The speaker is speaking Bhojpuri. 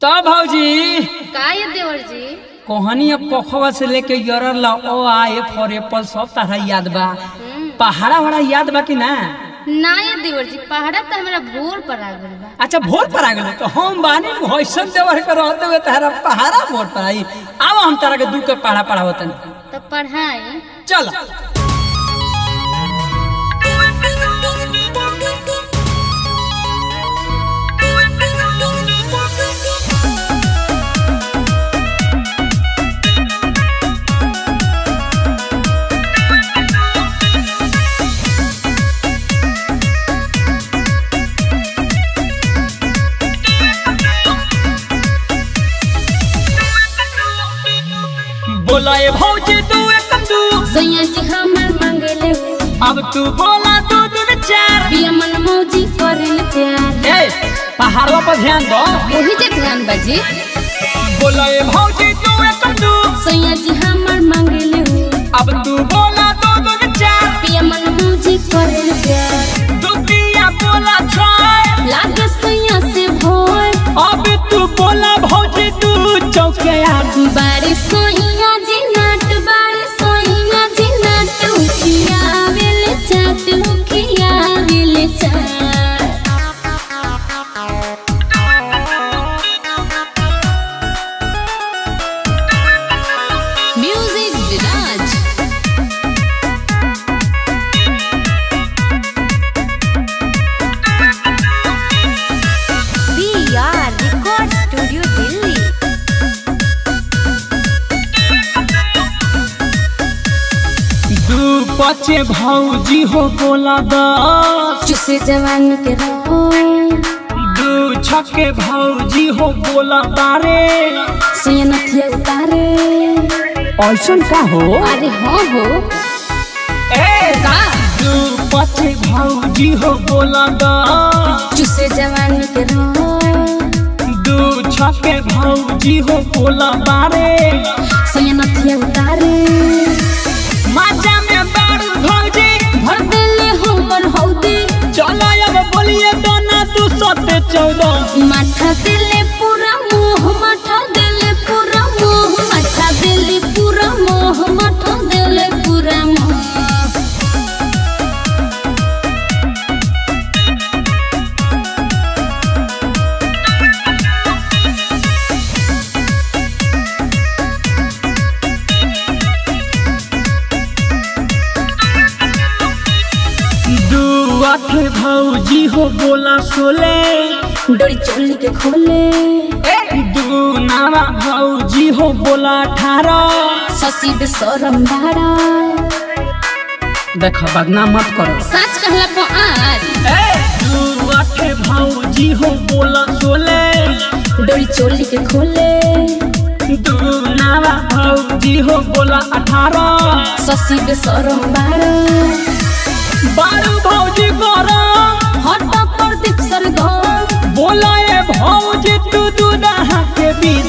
तब भौजी का ये देवर जी कोहनी अब पोखवा से लेके यरर ला ओ आ ए फॉर एप्पल सब तरह याद बा हम्म, पहाड़ा वहाड़ा याद बा कि ना ना ये देवर जी पहाड़ा तो हमारा भोर पर आ गइल बा अच्छा भोर पर आ गेलो तो हम बानी होइसन देवर के रहते हुए तारा पहाड़ा भोर पर आई अब हम तारा के दू के पहाड़ा पढ़ावतन तो पढ़ाई चल बोला ए भौजी तू एक तू सैया जी हमर मांगेले अब तू बोला दू दू चार बिया मन मौजी करेल प्यार ए पहाड़वा पर ध्यान दो वही जे ध्यान बाजी बोला ए भौजी तू एक तू सैया जी हमर मांगेले अब तू बोला दू दू चार बिया मन मौजी करेल प्यार दुतिया बोला छय लागे सैया से भोर अब तू बोला भौजी तू चौके आगू बारी सोइया जी नाट बारी सोइया जी नाट उखिया वेले चाट उखिया वेले चाट music Viraj V R record studio Delhi दू पचे भौजी हो बोला दस चुसे जवानी के रहो दू छके भौजी हो बोला तारे सैया नथिया उतारे ऐसन का हो अरे हाँ हो ए का दू पचे भौजी हो बोला दस चुसे जवानी के रहो दू छके भौजी हो बोला बारे सैया नथिया उतारे माजा में बारू भौजी भर देले हमर हौदी चलो अब बोलिए दोना तू सते चौदह माथा देले पूरा मोह माथा देले पूरा मोह माथा देले पूरा मोह माथा देले पूरा मोह दू आठ भौजी हो बोला सोले डोरी चोली के खोले दू नारा भौजी हो बोला अठारह ससी बेसरम बाड़ा देख बदनाम मत करो सच कहला पो आज दू आठ भौजी हो बोला सोले डोरी चोली के खोले दू नारा भौजी हो बोला अठारह ससी बेसरम बाड़ा बारू भौजी गरम हट पर दीप सरगम बोला ए भौजी तू दू नहा के बीच